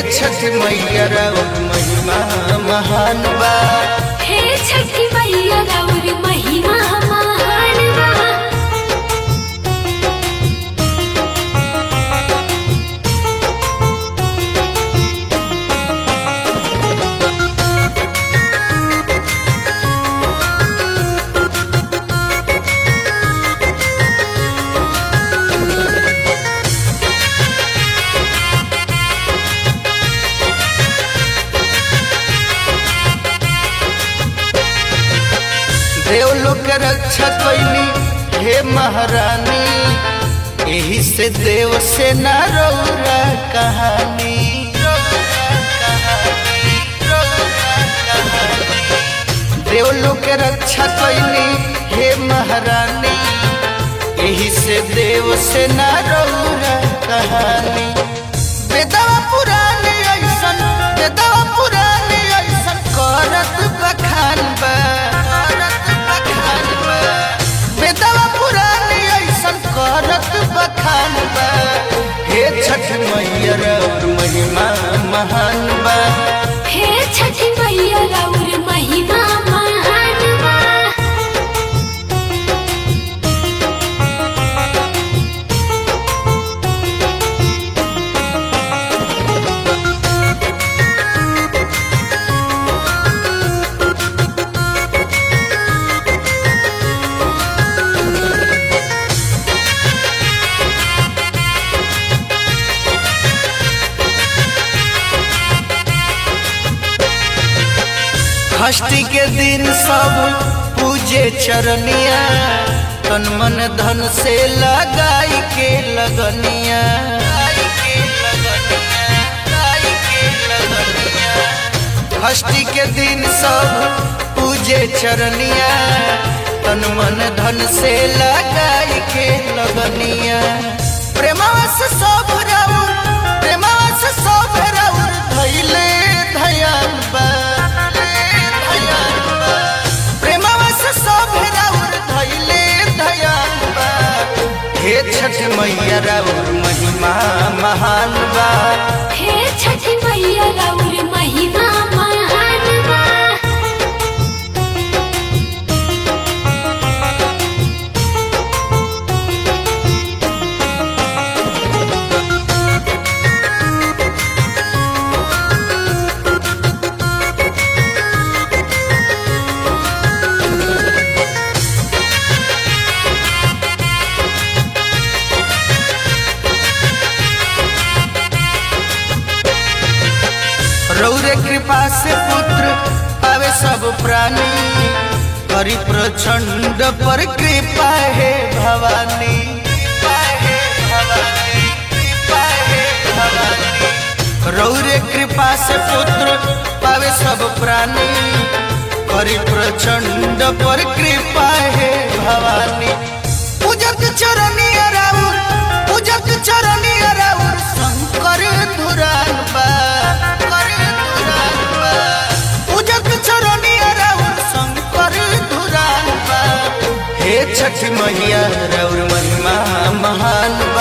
छठ मैया राउर महिमा महान बा हे छठी मैया राउर महिमा महान बा देवलोक के रक्षा कैली हे महारानी यही से देव से न रौरा कहानी देवलोक के रक्षा कैली हे महारानी यही से देव से न रौरा कहानी बेदवा पुरानी ऐसन बेदवा पुरानी ऐसन करत बखान बा करत बखान बा बेदवा पुरानी ऐसन करत बखान बा हे छठ मैया और महिमा महान बा हे छठी मैया राउर महिमा महान बा षष्ठी के दिन सब पूजे चरनिया तन मन धन से लगाई के लगनिया लगाई के लगनिया, लगाई के लगनिया। षष्ठी के दिन सब पूजे चरनिया तन मन धन से लगाई के लगनिया प्रेमवा से सब राउर प्रेमवा से सब राउर धैले धयान बा धयान बा प्रेमवा से सब राउर धैले धयान बा हे छठ मैया राउर महिमा महान बा हे छठी मैया राउर महिमा महान बा रौरे कृपा से पुत्र पावे सब प्राणी करी प्रचंड पर कृपा है भवानी कृपा है भवानी कृपा है भवानी रौरे कृपा से पुत्र पावे सब प्राणी करी प्रचंड पर कृपा है भवानी पूजक चरणी राउर पूजक चरणी राउर शंकर धुरान बा शंकर धुरान बा पूजक चरणी राउर शंकर धुरान बा हे छठ मैया राउर महिमा महान